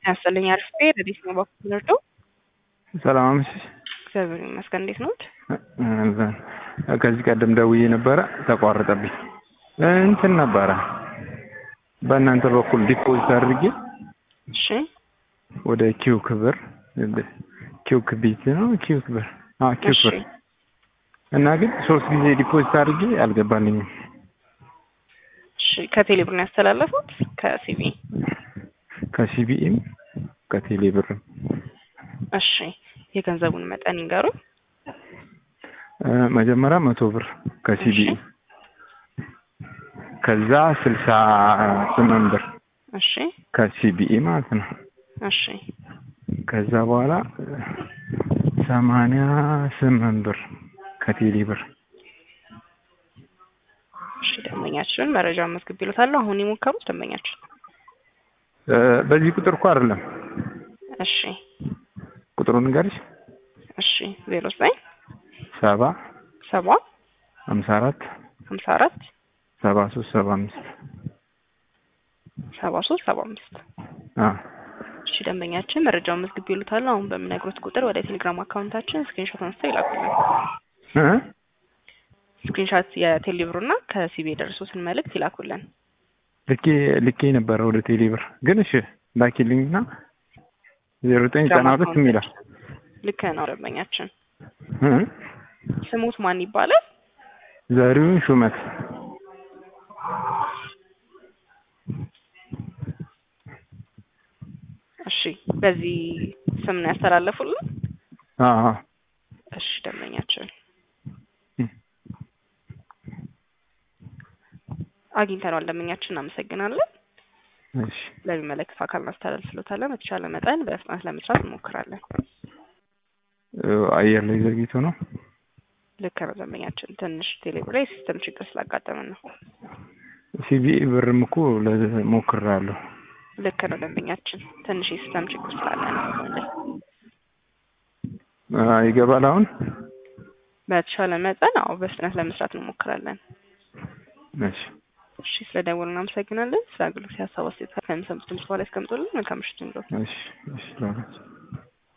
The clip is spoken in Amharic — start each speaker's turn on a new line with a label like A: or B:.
A: ያስጥልኝ አርፌ ረዲስ ነው በኩል ንርዶ
B: ሰላም አመሸሽ።
A: እግዚአብሔር ይመስገን። እንዴት ነዎት?
B: ከዚህ ቀደም ደውዬ ነበረ ተቋረጠብኝ። እንትን ነበረ በእናንተ በኩል ዲፖዚት አድርጌ
A: እሺ
B: ወደ ኪው ክብር ኪው ክቢት ነው ኪው ክብር አዎ ኪው
A: እሺ
B: ክብር እና ግን ሶስት ጊዜ ዲፖዚት አድርጌ አልገባልኝም።
A: እሺ ከቴሌ ብር ነው ያስተላለፉት? ከሲቢ
B: ከሲቢኢም ከቴሌ ብርም
A: እሺ የገንዘቡን መጠን ይንገሩ።
B: እ መጀመሪያ መቶ ብር ከሲቢኢ ከዛ ስልሳ ስምንት ብር
A: እሺ
B: ከሲቢኢ ማለት ነው።
A: እሺ
B: ከዛ በኋላ ሰማንያ ስምንት ብር ከቴሌ ብር
A: እሺ ደንበኛችን መረጃ መዝግብ ይሉታለሁ። አሁን የሞከሩት ደንበኛችን
B: እ በዚህ ቁጥር እኮ አይደለም
A: እሺ
B: ቁጥሩን ንገሪሽ
A: እሺ ዜሮ ዘጠኝ
B: ሰባ
A: ሰባ
B: ሀምሳ አራት
A: ሀምሳ አራት
B: ሰባ ሶስት ሰባ አምስት
A: ሰባ ሶስት ሰባ አምስት
B: አ
A: እሺ ደንበኛችን መረጃውን መዝግብ ይሉታለሁ። አሁን በምነግሮት ቁጥር ወደ ቴሌግራም አካውንታችን ስክሪንሾት አንስተው ይላኩልን።
B: እ
A: ስክሪንሾት የቴሌብሩና ከሲቢ የደረሱትን መልእክት ይላኩልን።
B: ልኬ ልኬ ነበረ ወደ ቴሌ ብር ግን እሺ ላኪልኝና ዜሮ ዘጠኝ ዘጠና ሁለት የሚላል
A: ልክ ነው ደንበኛችን።
B: እ
A: ስሙት ማን ይባላል?
B: ዘሪሁን ሹመት
A: እሺ በዚህ ስም ነው ያስተላለፉልን?
B: አ አ
A: እሺ ደንበኛችን
B: እ
A: አግኝተነዋል። ደንበኛችን እናመሰግናለን።
B: እሺ
A: ለሚመለከተው አካል እናስተላልፍሎታለን። በተቻለ መጠን በፍጥነት ለመስራት እንሞክራለን።
B: እ አየር ላይ ዘግይቶ ነው
A: ልክ ነው ደንበኛችን። ትንሽ ቴሌብር ላይ ሲስተም ችግር ስላጋጠመን ነው።
B: ሲቢኢ ብርም እኮ ሞክሬያለሁ።
A: ልክ ነው ደንበኛችን። ትንሽ የሲስተም ችግር ስላለ ነው።
B: አ ይገባል አሁን
A: በተቻለ መጠን አዎ በፍጥነት ለመስራት እንሞክራለን።
B: እሺ
A: እሺ ስለደወሉ እናመሰግናለን። ስለ አገልግሎት ሀሳብ አስተያየት ከሚሰሙት ድምጽ በኋላ ያስቀምጡልን። መልካም ምሽት ይሁንልዎት።
B: እሺ እሺ